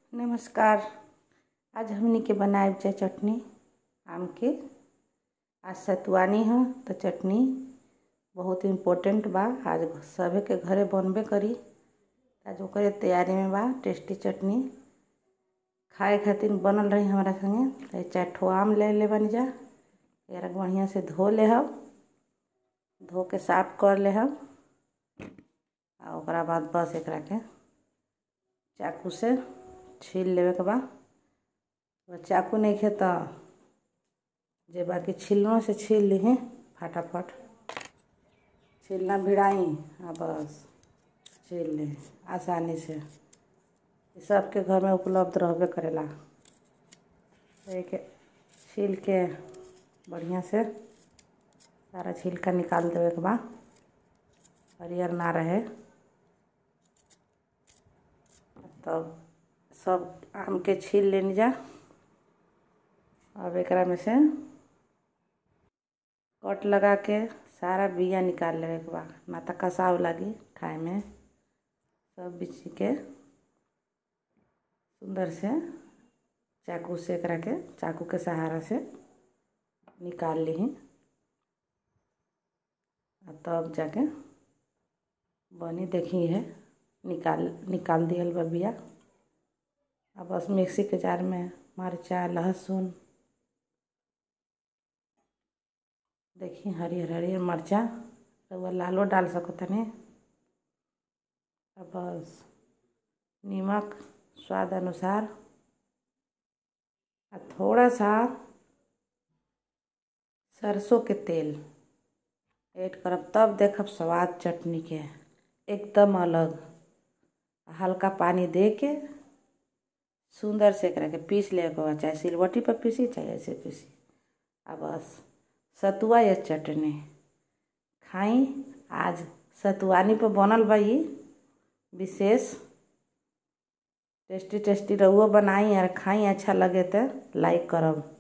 नमस्कार आज हमनी के बनाए जा चटनी आम के आज सतुआनी ह तो चटनी बहुत इम्पोर्टेंट बा आज सभे के घरे बनबे करी आज ओकरे तैयारी में बा टेस्टी चटनी खाए खातिर बनल रही हमारा संगे चार ठो आम ले ले बन जा एकरा बढ़िया से धो ले हम धो के साफ कर ले हम आ ओकरा बाद बस एकरा के चाकू से छील लेवे के बा चाकू नहीं खे तो जे बाकी छिलनों से छील ली फटाफट छीलना भिड़ाई आ बस छील ले आसानी से सबके घर में उपलब्ध रहबे करेला एक छील के बढ़िया से सारा छिलका निकाल देवे के बा हरियर ना रहे तब सब आम के छील लेनी जा अब एकरा में से कट लगा के सारा बिया निकाल लेवे के बा ना तो कसाव लगी खाए में सब बीच के सुंदर से चाकू से एकरा के चाकू के सहारा से निकाल ली तब जाके बनी देखी है निकाल निकाल दियल बा बिया अब बस मिक्सी के जार में मरचा लहसुन देखी हरियर हरियर मरचा रउआ लालो डाल सको तनी अब बस नमक स्वाद अनुसार आ थोड़ा सा सरसों के तेल ऐड करब तब देखब स्वाद चटनी के एकदम अलग हल्का पानी दे के सुंदर से एकरा के पीस ले के चाहे सिलबट्टी पर पीसी चाहे ऐसे पीसी आ बस सतुआ या चटनी खाई आज सतुआनी पर बनल बा ई विशेष टेस्टी टेस्टी रहुओ बनाई और खाई अच्छा लगे तो लाइक करब